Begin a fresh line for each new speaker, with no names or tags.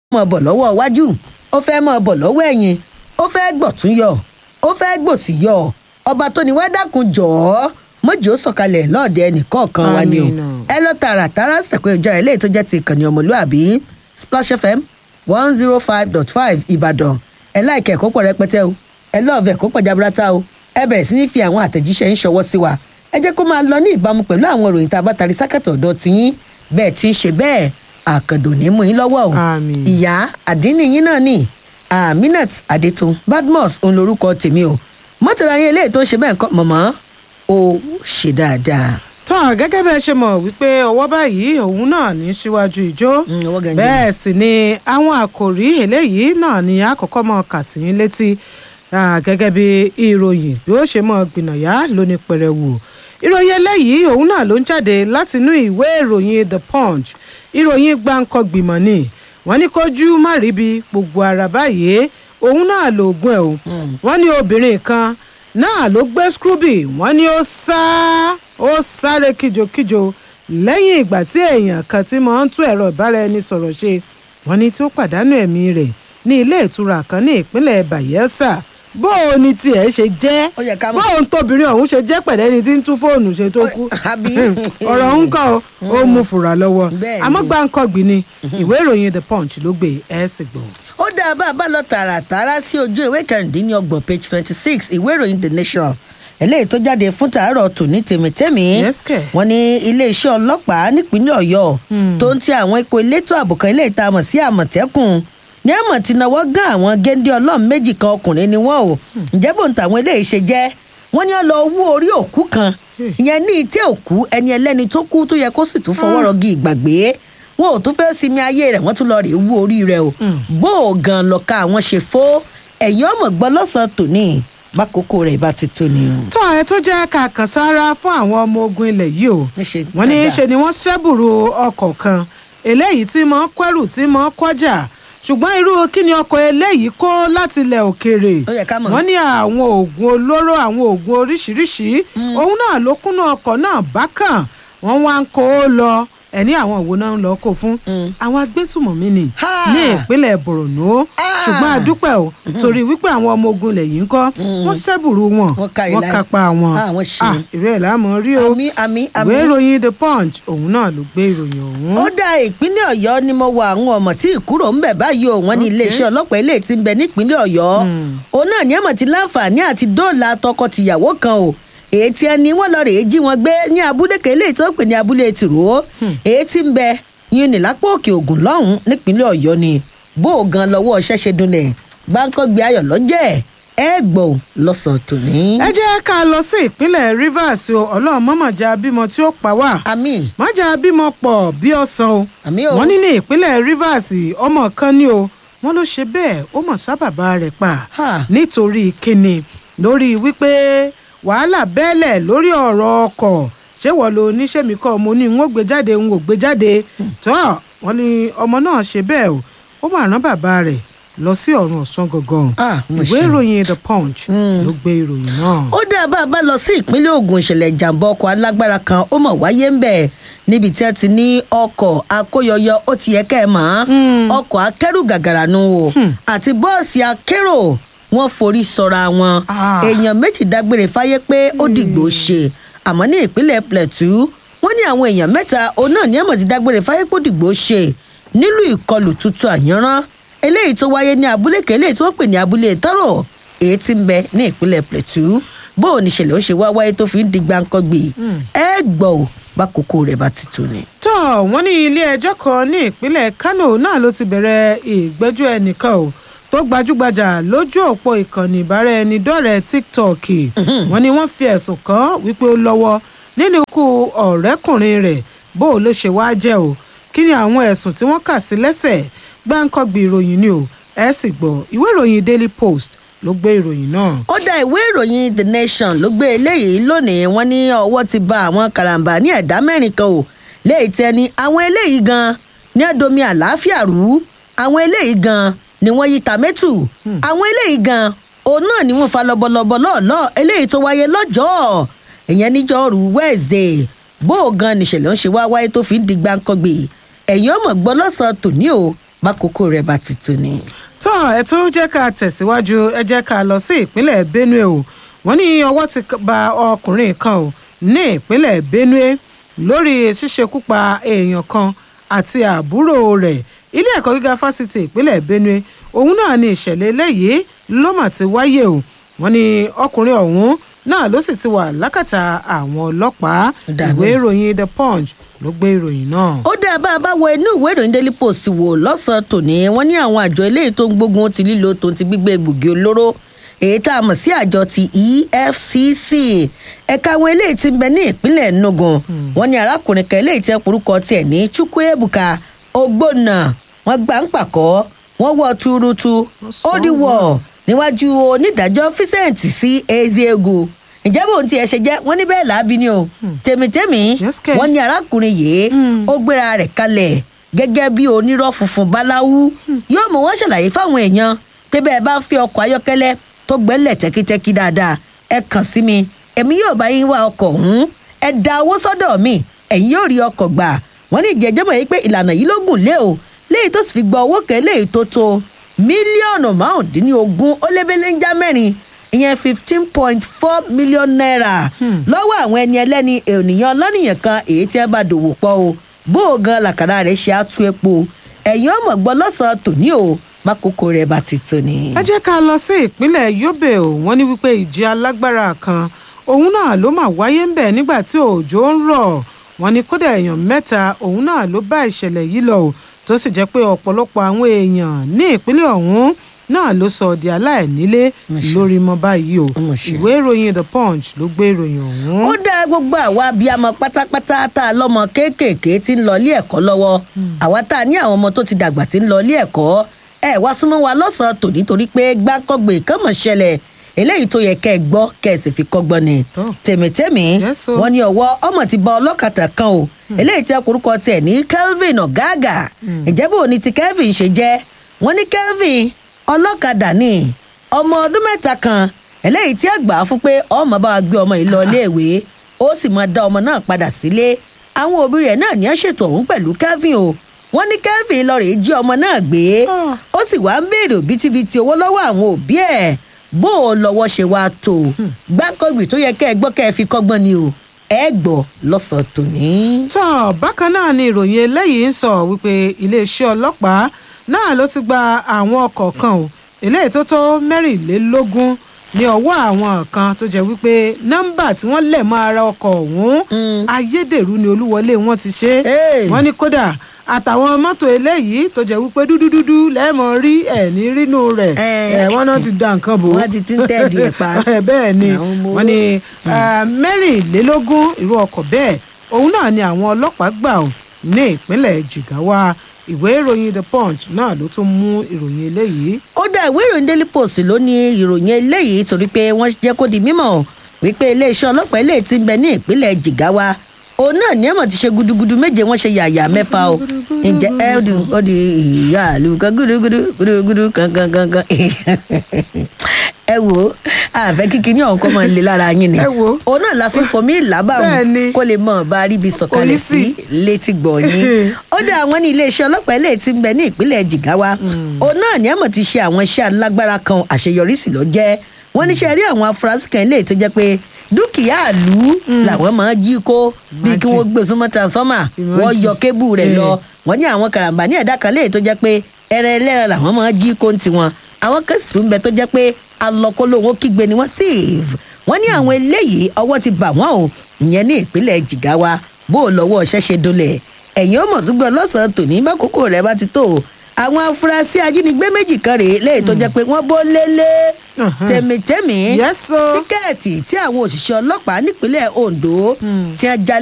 mọ̀ bọ̀ lọ́wọ́ iwájú ó fẹ́ mọ̀ bọ̀ lọ́wọ́ ẹ̀yìn ó fẹ́ gbọ̀tún yọ ó fẹ́ gbòsì yọ ọba tó ní wá dákun jọ̀ọ́ mọ́jì ó sọ̀kalẹ̀ lọ́ọ̀dẹ ẹnìkọ̀ọ̀kan wa ni o
Àmín o.
ẹ lọ tààràtàrà sẹ̀kọ́ ìjọra eléyìí tó jẹ́ ti ìkànnì ọmọlúàbí splash fm one zero five dot five ìbàdàn ẹ láìkẹ́ ẹ̀kọ́ pọ̀ rẹpẹtẹ o ẹ lọ́ọ̀fẹ́ ẹ̀kọ́ pọ̀ jaburata o ẹ bẹ̀rẹ̀ sí ní fi àwọn àtẹ̀jíṣẹ́ ń ṣọwọ́ sí wa ẹ jẹ́ kó máa lọ ní ìbámu pẹ̀lú àwọn ìròyìn tá a bá tari sákàtọ̀ ọ̀dọ̀ tiyín bẹ́ẹ̀ ti ń ṣe bẹ́ẹ̀ àkàndò ní mú yín lọ́wọ́ o
Àmín.
ìyá àdínní yín náà ni aminat adetun badmus òun lorúkọ tèmi o mọ́tàlá yín eléyìí tó ń ṣe bẹ́ẹ̀ kọ́ mọ̀mọ́ ó ṣe dáadáa.
tán gẹ́gẹ́ bẹ́ẹ̀ ṣe mọ̀ wípé ọwọ́ báyìí òun náà ní síwájú ìjó
Mm, ọwọ́ gangan.
bẹ́ẹ̀ sì ni àwọn àkòrí eléyìí náà ni àkọ́kọ́ mọ̀ kà sí yín létí Ah, gẹ́gẹ́ bí ìròyìn bí ó ṣe mọ̀ gbìnàyà lóní pẹrẹwu ìròyìn eléyìí òun náà ló ń jáde látinú ìwé ìròyìn the punch ìròyìn gbáǹkọ́gbìmọ̀ ni wọ́n ní kójú má ríbi gbogbo ara báyìí òun náà lóògùn ẹ̀ o wọ́n ní obìnrin kan náà ló gbé scrooby wọ́n ní ó sá ó sáré kíjokíjo lẹ́yìn ìgbà tí èèyàn kan tí máa ń tún ẹ̀rọ ìbáraẹnisọ̀rọ̀ ṣe wọ́n ní tí ó pàdánù ẹ̀mí rẹ̀ ní ilé ìtura kan ní ìpínlẹ̀ bayelsa bó o ní tiẹ̀ ṣe jẹ́
Ó yẹ ká mọ̀.
bó o ń tóbìnrin ọ̀hún ṣe jẹ́ pẹ̀lẹ́ni tí ń tún fóònù ṣe tó kú
àbí?
ọ̀rọ̀ ń kọ́ ó mú fura lọ́wọ́
Bẹ́ẹ̀ ni.
àmọ́ gbàǹkọ́gbìn ni ìwé ìròyìn the punch ló gbé ẹ̀ sì gbọ́.
ó dáa bá a bá lọ tààràtàrà sí ojú ìwé kẹrìndínlọ́gbọ̀n page twenty six ìwé ìròyìn the nation eléyìí tó jáde fún tàárọ̀ tòní tèmítẹ́mì
Yes, kẹ̀.
wọn ní iléeṣẹ́ ọlọ́pàá nípínlẹ̀ ọ̀yọ́ tó ń ti àwọn ikọ̀ elétò ààbò kan eléyìí tá a mọ̀ sí àmọ̀tẹ́kùn ní àmọ̀ tí náwó gán àwọn géńdé ọlọ́run méjì kan ọkùnrin ni wọ́n o ǹjẹ́ bò ń tàwọn eléyìí ṣe jẹ́ wọ́n ní ó lọ wú orí òkú kan ìyẹn ní ìtẹ́ òkú ẹni ẹlẹ́ni tó kú tó yẹ kó sì tún fọwọ́ rọgí ìgbàgbé wọn ò tún fẹ́ sinmi ayé rẹ̀ wọ́n tún lọ rè wú orí rẹ̀ o bó o gan lọ́ka àwọn ṣe fó ẹ̀yìn ọmọ gbọ́ lọ́sàn-án tòní bákòókò rẹ̀ bá ti tó ni o.
tó ẹ tó jẹ́ ká kàn sára fún àwọn ọmọ ogun ilẹ̀ yìí o
Níṣe
wọ́n ní
dáadáa.
ṣe ni wọ́n ṣẹ́bùrú ọkọ̀ kan eléyìí tí mọ́ kẹ́rù tí mọ́ kọjá ṣùgbọ́n irú kí ni ọkọ̀ eléyìí kó láti ilẹ̀ òkèèrè
Ó yẹ ká mọ̀.
wọ́n ní àwọn oògùn olóró àwọn oògùn oríṣiríṣi òun náà ló kúnnú ọkọ̀ náà bákan wọ́n wá ń kó o lọ ẹni àwọn òwò náà ń lọ kó fún àwọn agbésùmọ̀mí ni
Ha!
ní ìpínlẹ̀ borno
Ah!
ṣùgbọ́n a dúpẹ́ o torí wípé àwọn ọmọ ogun ilẹ̀ yìí ń kọ́ wọ́n ṣẹ́bùrú wọn
Wọ́n kárí
wọ́n
láì.
kápá wọn
Ah, wọ́n ṣe.
ìrẹ́ ẹ̀ láàmú rí o
àmì àmì
ìwé
àmì.
ìròyìn the punch òun náà ló gbé ìròyìn ọ̀hún.
ó dá ìpínlẹ̀ ọ̀yọ́ ni mo wọ àwọn ọmọ tí ìkúrò ń bẹ̀ báyìí o wọ́n ní iléeṣẹ́ ọlọ́pàá ilé tí ń bẹ nípínlẹ̀ ọ̀yọ́ òun náà ní ẹ̀mọ̀ ti láǹfààní àti dóòlà tọkọ-tìyàwó kan o èyí tí ẹni wọn lọ rèé jí wọn gbé ní abúlé kan eléyìí tó ń pè ní abúlé tìró èyí tí ń bẹ yín ní lápò òkè ògùn lọ́hùn nípínlẹ̀ ọ̀yọ́ ni bó o gan lọ́wọ́ ṣẹ́ṣe dunlẹ̀ gbáǹkọ́gbé ayọ̀ lọ́jẹ́ ẹ gbọ́ lọ́sàn-án tòní.
ẹ jẹ́ ká lọ sí ìpínlẹ̀ rivers o ọlọ́run mọ̀mọ̀já bímọ tí ó pa wá
àmì
mọ̀já bímọ pọ̀ bí ọ̀sán o
àmì o.
wọ́n ní ní ìpínlẹ̀ rivers ọmọ kan ní o wọ́n ló ṣe bẹ́ẹ̀ ó mọ̀ sábàbá rẹ̀ pa
Ha.
nítorí kíni lórí wípé wàhálà bẹ́ẹ̀lẹ̀ lórí ọ̀rọ̀ ọkọ̀ ṣé wọ́n lo oníṣẹ́ mi kọ́ mo ní n ó gbé jáde n ò gbé jáde tọ́ wọ́n ní ọmọ náà ṣe bẹ́ẹ̀ o ó mà rán bàbá rẹ̀ lọ sí ọ̀run ọ̀sán gangan
Ah, mo
ìwé
ṣe.
ìròyìn the punch ló gbé ìròyìn náà.
ó dá bá a bá lọ sí ìpínlẹ̀ ogun ìṣẹ̀lẹ̀ ìjàmbá ọkọ̀ alágbára kan ó mọ̀ wáyé ń bẹ̀ níbi tí wọ́n ti ní ọkọ̀ akóyọyọ ó ti yẹ kẹ́ ẹ̀ mọ́ ọkọ̀ akẹ́rù gàgàrà nu o àti bọ́ọ̀sì akérò wọ́n forí sọra wọn
Ah.
èèyàn méjì dágbére fáyé pé ó dìgbò ṣe àmọ́ ní ìpínlẹ̀ plateau wọ́n ní àwọn èèyàn mẹ́ta òun náà ní ẹ̀mọ̀ ti dágbére fáyé pé ó dìgbò ṣe nílùú ìkọlù tuntun àyànrán eléyìí tó wáyé ní abúlé kan eléyìí tí wọ́n pè ní abúlé tọ́rọ̀ èyí tí ń bẹ ní ìpínlẹ̀ plateau bó o níṣẹ̀lẹ̀ ó ṣe wá wáyé tó fi ń di gbáǹkọ́gbì ẹ gbọ́ ò bá kókó rẹ̀ bá ti tó ni.
tó wọ́n ní ilé ẹjọ́ kan ní ìpínlẹ̀ kánò náà ló ti bẹ̀rẹ̀ ìgbẹ́jọ́ ẹnìkan o tó gbajúgbajà lójú òpó ìkànnì ìbáraẹnidọ́rẹ̀ẹ́ tiktok wọ́n ní wọ́n fi ẹ̀sùn kàn án wípé ó lọ́wọ́ nínú ikú ọ̀rẹ́kùnrin rẹ̀ bó o ló ṣe wáá jẹ́ o kí ni àwọn ẹ̀sùn tí wọ́n kà sí lẹ́sẹ̀ gbáǹkọ́gbì ìròyìn ni o ẹ sì gbọ́ ìwé ìròyìn daily post ló gbé ìròyìn náà.
ó dá ìwé ìròyìn the nation ló gbé eléyìí lónìí wọn ní ọwọ́ ti ba àwọn karambà ní ẹ̀dá mẹ́rin kan o léyìí tẹ́ ni àwọn eléyìí gan ní ẹ̀dọ́mi àlàáfíà rú àwọn eléyìí gan ni wọ́n yí tàmẹ́tù àwọn eléyìí gan òun náà ni wọ́n fa lọ́bọ̀lọ́bọ̀ lọ́ọ̀lọ́ eléyìí tó wáyé lọ́jọ́ ìyẹn níjọ́rú wẹ́ẹ̀zẹ̀ bó o gan nìṣẹ̀lẹ̀ ń ṣe wá wáyé tó fi ń di gbáǹkọ́gbè ẹ̀yìn ọmọ gbọ́ lọ́sàn-án tòní o bákòókò rẹ̀ bá ti tó ni.
tó ẹ tó jẹ́ ká tẹ̀síwájú ẹ jẹ́ ká lọ sí ìpínlẹ̀ benue o wọ́n ní ọwọ́ ti ba ọkùnrin kan o ní ìpínlẹ̀ benue lórí ṣíṣekúpa èèyàn kan àti àbúrò rẹ̀ ilé ẹ̀kọ́ gíga fásitì ìpínlẹ̀ benue òun náà ní ìṣẹ̀lẹ̀ eléyìí ló mà ti wáyé o wọ́n ní ọkùnrin ọ̀hún náà ló sì ti wà lákàtà àwọn ọlọ́pàá
Dàbí.
ìwé ìròyìn the punch ló gbé ìròyìn náà.
ó dá bá a bá wo inú ìwé ìròyìn daily post wò lọ́sàn-án tòní wọ́n ní àwọn àjọ eléyìí tó ń gbógun ti lílo tó ń ti gbígbé egbògi olóró èyí tá a mọ̀ sí àjọ ti efcc ẹ̀ka àwọn eléyìí ti ń bẹ ní ìpínlẹ̀ enugu wọ́n ní arákùnrin kan eléyìí tí wọ́n porúkọ tiẹ̀ ní chukwuebuka ogbonna wọ́n gbà ń pàkọ́ wọ́n wọ́ tuurutu ó dìwọ̀ níwájú onídàájọ́ vincent sí ezeegu ǹjẹ́ bóun tiẹ̀ ṣe jẹ́ wọ́n ní bẹ́ẹ̀ làábi ni o tèmítèmí
Yes, kẹ̀.
wọ́n ní arákùnrin yìí ó gbéra rẹ̀ kalẹ̀ gẹ́gẹ́ bí onírọ́ funfun báláwú yóò mú wọn ṣàlàyé fáwọn èèyàn pé bẹ́ẹ̀ bá ń fi ọkọ̀ ayọ́kẹ́lẹ́ tó gbẹ́lẹ̀ tẹ́kítẹ́kí dáadáa ẹ kàn sí mi èmi yóò bá yín wá ọkọ̀ ọ̀hún ẹ da owó sọ́dọ̀ mi ẹ̀yin yóò rí ọkọ̀ gbà wọ́n ní ìjẹ́jọ́ mọ̀ yìí pé ìlànà yìí ló gùn lé o léyìí tó sì fi gba owó kẹ́ léyìí tó tó mílíọ̀nù márùndínlógún ó lébélẹ́njá mẹ́rin ìyẹn fifteen point four million naira lọ́wọ́ àwọn ẹni ẹlẹ́ni ènìyàn lọ́nìyàn kan èyí tí wọ́n bá dòwò pọ̀ o bó o gan làkàrà rẹ̀ ṣe á tú epo ẹ̀yin ọmọ gbọ́ lọ́sàn-án tòní o mákòókò rẹ̀ bá ti tó ni.
ẹ jẹ́ ká lọ sí ìpínlẹ̀ yobe o wọ́n ní wípé ìjì alágbára kan òun náà ló mà wáyé ń bẹ̀ nígbà tí òjò ń rọ̀ wọ́n ní kódà èèyàn mẹ́ta òun náà ló bá ìṣẹ̀lẹ̀ yìí lọ o tó sì jẹ́ pé ọ̀pọ̀lọpọ̀ àwọn èèyàn ní ìpínlẹ̀ ọ̀hún náà ló sọ di aláìnílé
Mo ṣe.
lórí mọ́ báyìí o
Mo ṣe.
ìwé ìròyìn the punch ló gbé ìròyìn ọ̀hún.
ó dá gbogbo àwa abiyamọ pátápátá tá a lọ́mọ kéékèèké tí ń lọ ilé ẹ̀kọ́ lọ́wọ́ àwa tá a ní àwọn ọmọ tó ti dàgbà tí ń lọ ilé ẹ̀kọ́ ẹ wá súnmọ́ wa lọ́sàn-án tòní torí pé gbáǹkọ́gbè kan mọ̀ ṣẹlẹ̀ eléyìí tó yẹ kẹ́ ẹ gbọ́ kẹ́ ẹ sì fi kọ́gbọ́n ni
Tó.
tèmítèmí
Yes, o.
wọ́n ní ọwọ́ ọmọ ti bá ọlọ́kadà kan o eléyìí tí ọkùnrúkọ tiẹ̀ ní kelvin ọ̀gáàgà ìjẹ́ bò ní ti kelvin ṣe jẹ́ wọ́n ní kelvin ọlọ́kadà ni ọmọ ọdún mẹ́ta kan eléyìí tí àgbà fún pé ọmọ bá wa gbé ọmọ yìí lọ iléèwé ó sì máa dá ọmọ náà padà sílé àwọn òbí rẹ̀ náà ní ẹ̀ ṣètò ọ̀hún pẹ̀lú kelvin o wọ́n ní kelvin lọ rèé jí ọmọ náà gbé
Ah.
ó sì wá ń béèrè òbítíbitì owó lọ́wọ́ àwọn òbí ẹ̀ bó o lọ́wọ́ ṣe wá tó gbáǹkọ́gbì tó yẹ kẹ́ ẹ gbọ́ kẹ́ ẹ fi kọ́gbọ́n ni o ẹ gbọ́ lọ́sàn-án tòní.
tọ́ bákan náà ni ìròyìn eléyìí ń sọ wípé iléeṣẹ́ ọlọ́pàá náà ló ti gba àwọn ọkọ̀ kan o eléyìí tó tó mẹ́rìnlélógún ní ọwọ́ àwọn kan tó jẹ́ wípé nọ́mbà tí wọ́n lẹ̀ mọ́ ara ọkọ̀ ọ̀hún ayédèrú ni olúwọlé wọn ti ṣe
Hey.
wọ́n ní kódà àtàwọn mọ́tò eléyìí tó jẹ́ wípé dúdúdúdú lẹ́ẹ̀mọ́ rí ẹ̀ ní rínú rẹ̀
Eh.
ẹ̀ wọ́n náà ti da nǹkan bò ó
Wọ́n ti ti ń tẹ́ẹ̀dì ẹ̀ pa.
Eh, bẹ́ẹ̀ ni
Àwọn ọmọ
wọ́n ní eh, mẹ́rìnlélógún irú ọkọ̀ bẹ́ẹ̀ òun náà ni àwọn ọlọ́pàá gbà ọ́ ní ìpínlẹ̀ jigawa ìwé ìròyìn the punch náà ló tún mú ìròyìn eléyìí.
ó dá ìwé ìròyìn daily post ló ní ìròyìn eléyìí torí pé wọ́n jẹ́ kó di mímọ̀ wípé iléeṣẹ́ ọlọ́pàá eléyìí ti ń bẹ ní ìpínlẹ̀ jigawa òun náà ní ẹ̀mọ̀ ti ṣe gudugudu méje wọ́n ṣe yàyà mẹ́fà o ǹjẹ́ ẹ ó di ó di ìyá àlùkò gudugudu gudugudu kankan kankan ẹ wò ó àfẹ́ kíkiní ọ̀hún kọ́ máa ń le lára yín ni
Ẹ wò ó.
òun náà la fi fòmí
Bẹ́ẹ̀
ìlàbàwọ̀n
ni.
kó lè mọ̀ bá a rí ibi sọ̀kalẹ̀ sí
Kò ní sí.
létí gbọ̀nyìn ó dá àwọn ní iléeṣẹ́ ọlọ́pàá eléyìí ti ń bẹ ní ìpínlẹ̀ jigawa òun náà ní àmọ̀ ti ṣe àwọn iṣẹ́ alágbára kan àṣeyọrí sì lọ jẹ́ wọ́n níṣẹ́ rí àwọn afurasí kan eléyìí tó jẹ́ pé dúkìá àlú làwọn máa jí kó bíi kí
Imagine.
wọ́n gbé súnmọ́ transformer
Imagine.
wọ́n yọ kébù rẹ̀ lọ
Eh.
wọ́n ní àwọn karambà ní ẹ̀dá kan léyìí tó jẹ́ pé ẹran ẹlẹ́ran làwọn máa jí kó ń tiwọn àwọn kan sì tún bẹ tó jẹ́ pé alọ́kólówó kígbe ni wọ́n save wọ́n ní àwọn eléyìí ọwọ́ ti bà wọ́n o ìyẹn ní ìpínlẹ̀ jigawa bó o lọ́wọ́ ṣẹ́ṣe dolẹ̀ ẹ̀yìn ó mọ̀ tó gbọ́ lọ́sàn-án tòní bákòókò rẹ̀ bá ti tó o àwọn afurasí ajínigbé méjì kan rèé léyìí tó jẹ́ pé wọ́n bó lélẹ̀
Uh-huh.
tẹ̀mítẹ̀mí
Yes, o.
tíkẹ́ẹ̀tì tí àwọn òṣìṣẹ́ ọlọ́pàá nípínlẹ̀ ondo ti ń jalè